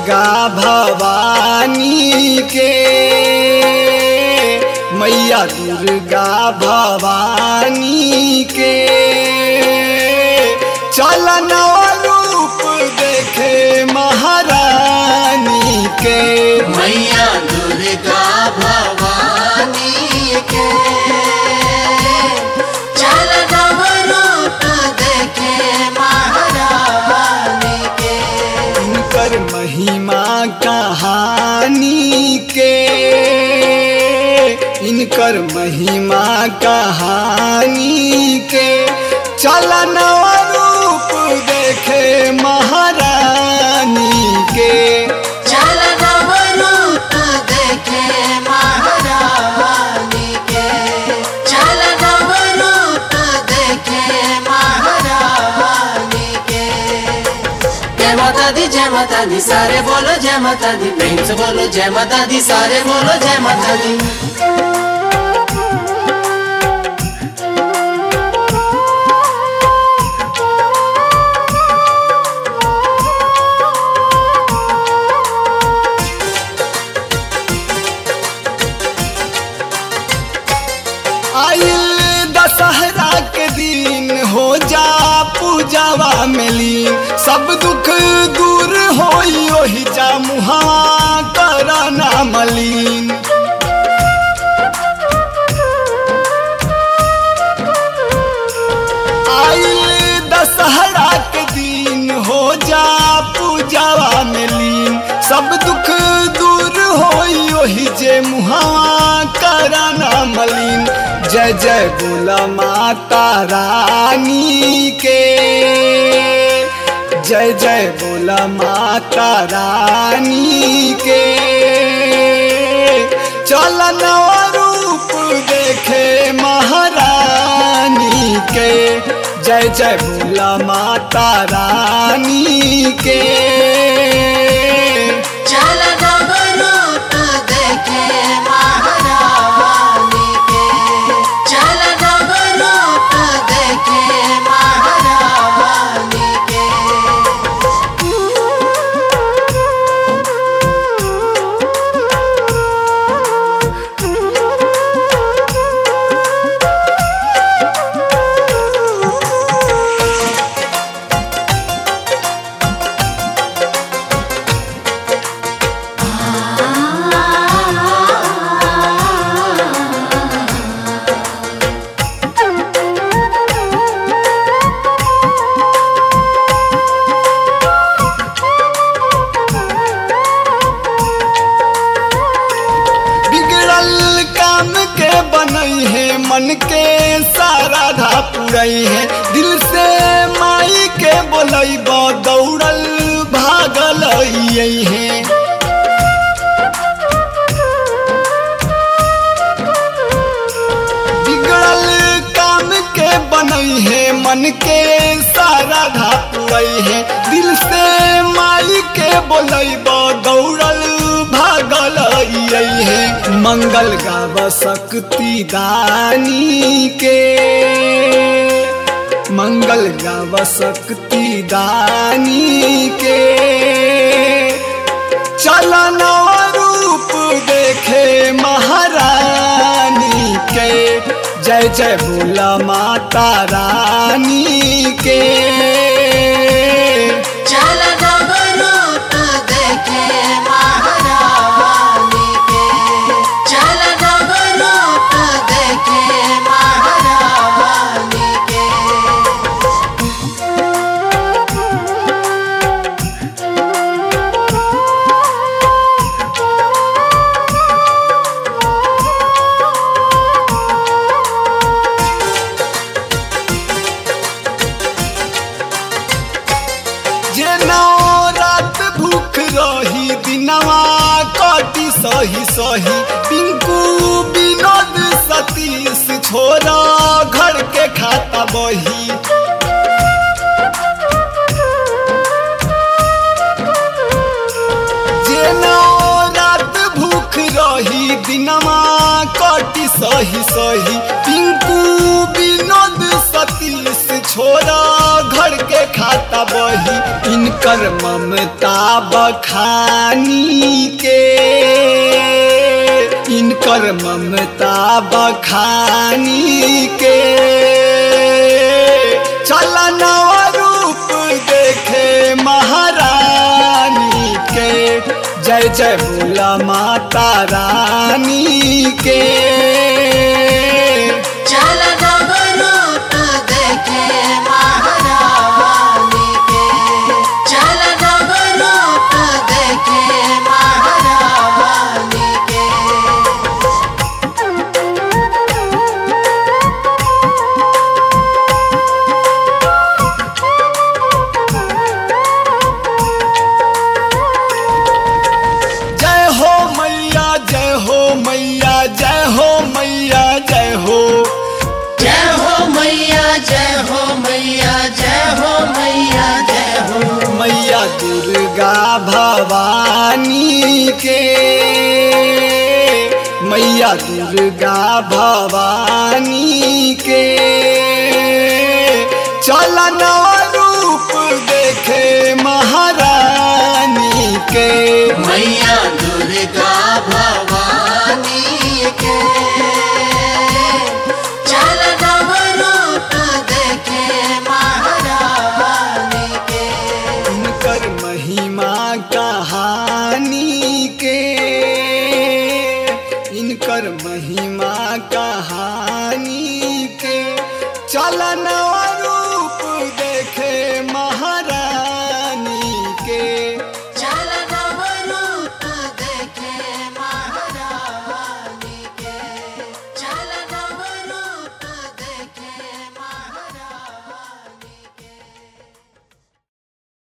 दुर्गा भवानी के मैया दुर्गा भवानी के चलन रूप देखे महारानी के मैया दुर्गा भवानी के चल रूप देखे महारानी के उनकर महिमा कहानी के इनकर महिमा कहानी के चलन रूप देखे महारानी के चल रूप देखे महारानी के चल रूप देखे महारानी के जय माता दी जय माता दी सारे बोलो जय माता दी प्रेम से बोलो जय माता दी सारे बोलो जय माता दी आइल दशहरा के दिन हो जा पूजावा में लीन सब दुख दूर होई ओही जा मुहावा करना मलीन आइल दशहरा के दिन हो जा पूजावा में लीन सब दुख दूर होई ओही जे मुहावा करना मलीन जय जय बोला माता रानी के जय जय बोला माता रानी के चलन रूप देखे महारानी के जय जय बोला माता रानी के चल रूप देखे महारानी के चल रूप देखे महारानी के बिगड़ल काम के बनई है मन के सारा धा पुरई है दिल से माई के बोलई दौड़ल भागल यही है बिगड़ल काम के बनई है मन के सारा धा पुरई है दिल से माई के बोलई दौड़ल भागल यही है मंगल गाव शक्ति दानी के मंगल गाव शक्ति दानी के चलन रूप देखे महारानी के जय जय बोला माता रानी के चल रूप देखे महारानी के चल रूप देखे महारानी के जे नौ रात भूख रही दिनवा कटी सही सही पिंकू विनोद सतीश छोरा घर के खाता बही जे नौ रात भूख रही दिनमा कटी सही सही पिंकू विनोद सतीश छोड़ा घर के खाता बही इनकर ममता बखानी के इनकर ममता बखानी के चलनवा रूप देखे महारानी के जय जय बोला माता रानी के चल नवरूप देखे महारानी के चल नवरूप देखे महारानी के जय हो मैया जय हो मैया जय हो मैया जय हो जय हो मैया जय हो मैया जय हो मैया जय हो मैया दुर्गा भवानी के मैया दुर्गा भवानी के चलन रूप देखे महारानी के मैया दुर्गा भवानी के चल नवरूप देखे महारानी के उनकर महिमा कहानी के इनकर महिमा कहानी के चलन